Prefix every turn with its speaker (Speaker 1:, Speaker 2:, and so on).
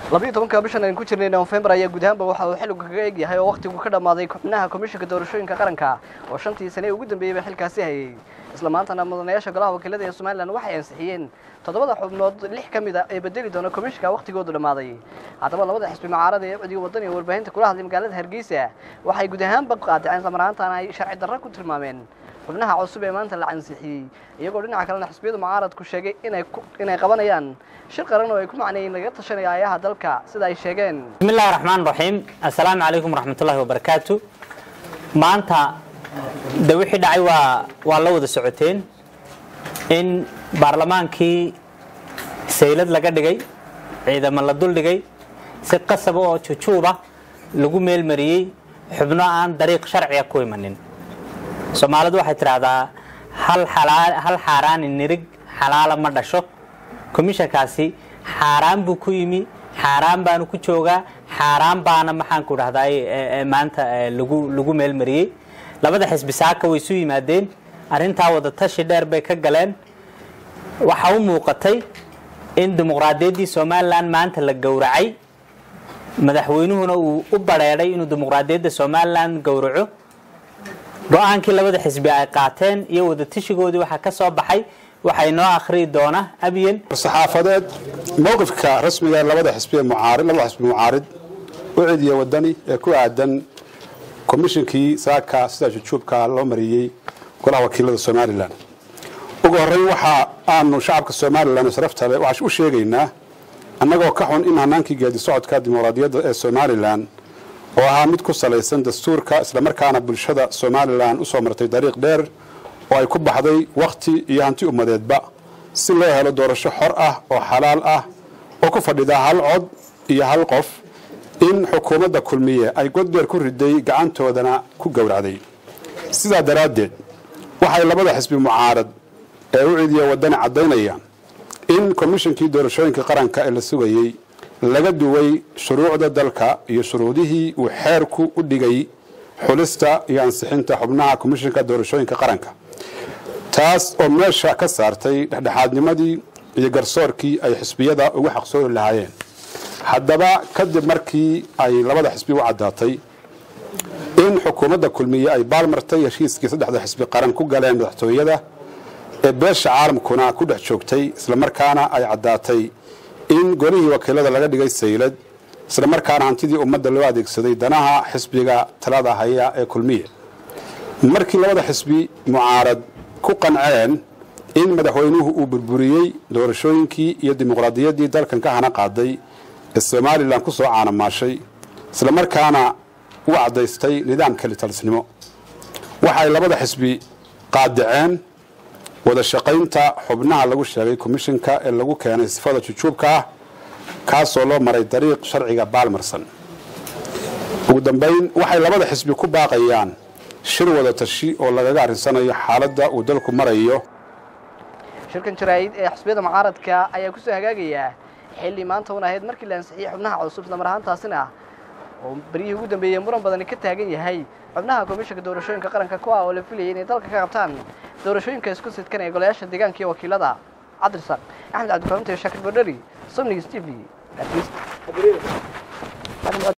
Speaker 1: labiiyo tobanka bishan aynu ku jirnay nofembar ayaa guud ahaanba waxa uu xilligu kaga eg yahay oo wakhtigu ka dhammaaday xubnaha komishinka doorashooyinka qaranka oo shantii sane ugu dambeeyeyba xilkaasi hayay isla maantana mudanayaasha golaha wakiilada ee somalilan waxay ansixiyeen toddobada xubnood lix ka mid a ee bedeli doona komishinka wakhtigoodu dhammaaday haddaba labada xisbi mucaarada ee codiga waddan iyo warbaahinta kula hadlay magaalada hargeysa waxay guud ahaanba qaadiceen islamarahaantana ay sharci darro ku tilmaameen xubnaha cusub ee maanta la ansixiyey iyagoo dhinaca kalena xisbiyada mucaaradku sheegay inay inay qabanayaan shir qaran oo ay ku macneeyeen laga tashanaya ayaha dalka sida ay sheegeen
Speaker 2: bismi illahi raxmaan raxiim assalaamu calaykum waraxmatullaahi wabarakaatu maanta de wixii dhacay waa waa la wada socoteen in baarlamaankii saylad laga dhigay ciidamo la dul dhigay si qasaba oo jujuuba lagu meelmariyey xubno aan dariiq sharciga ku imanin soomaalidu waxay tidhaahdaa hal hal xaaraani nirig xalaala ma dhasho komishankaasi xaaraan buu ku yimi xaaraan baanu ku joogaa xaaraan baana maxaanku dhahday maanta lagu lagu meelmariyey labada xisbi saaka way isu yimaadeen arrintaa wada tashi dheer bay ka galeen waxaa u muuqatay in dimuqraadiyaddii somalilan maanta la gowracay madaxweynuhuna uu u bareedhay inuu dimuqraadiyadda somalilan gowraco go-aankii labada xisbi ay qaateen iyo wada tashigoodii waxaa ka soo baxay waxay noo akhriyi doona abiyen
Speaker 3: saxaafadeed mowqifka rasmiga ee labada xisbi ee mucaarid labada xisbi mucaarid u cidiya wadani ee ku aadan komishinkii saaka sida jujuubka loo mariyey golaha wakiilada somalilan ugu horreyn waxa aanu shacabka somalilan sharafta leh waxaan u sheegaynaa annagoo ka xun in hanaankii geedi socodka dimuqraadiyadda ee somalilan oo ahaa mid ku salaysan dastuurka islamarkaana bulshada somalilan usoo martay dariiq dheer oo ay ku baxday wakhti iyo hanti ummadeedba si loo helo doorasho xor ah oo xalaal ah oo ku fadhida hal cod iyo hal qof in xukuumadda kulmiye ay godbeer ku riday gacantoodana ku gowracday sidaa daraaddeed waxay labada xisbi mucaarad ee u cidiya waddani caddaynayaan in komishinkii doorashooyinka qaranka ee la sugayey laga duway shuruucda dalka iyo shuruudihii uu xeerku u dhigay xulista iyo ansixinta xubnaha komishinka doorashooyinka qaranka taas oo meesha ka saartay dhexdhexaadnimadii iyo garsoorkii ay xisbiyada ugu xaqsoori lahaayeen haddaba kadib markii ay labada xisbi u caddaatay in xukuumadda kulmiye ay baalmartay heshiiskii saddexda xisbi qaran ku galeen madaxtooyada ee beesha caalamkuna ku dhex joogtay islamarkaana ay caddaatay in golihii wakiilada laga dhigay saylad islamarkaana hantidii ummadda loo adeegsaday danaha xisbiga talada haya ee kulmiye markii labada xisbi mucaarad ku qanceen in madaxweynuhu uu burburiyey doorashooyinkii iyo dimuqraadiyaddii dalkan ka hana qaaday ee somalilan ku soo caanamaashay islamarkaana u caddaystay nidaamka litalisnimo waxay labada xisbi qaadiceen wada shaqaynta xubnaha lagu sheegay komishinka ee lagu keenay sifada jujuubka ah kaasoo loo maray dariiq sharciga baalmarsan ugu dambayn waxay labada xisbi ku baaqayaan shir wada tashi oo lagaga arrinsanayo xaaladda uu dalku marayo
Speaker 1: shirkan jaraa'id ee xisbiyada mucaaradka ayaa kusoo hagaagayaa xilli maanta un ahayd markii la ansixiyey xubnaha cusub islamar ahaantaasina oo beryihii ugu dambeeyey muran badani ka taagan yahay xubnaha komishinka doorashooyinka qaranka kuwa oo la filayay inay dalka ka qabtaan doorashooyinka isku sidkan ee golayaasha deegaanka iyo wakiilada cabdirasaaq axmed cabdikaaminte shaakir bordheri somnigs t v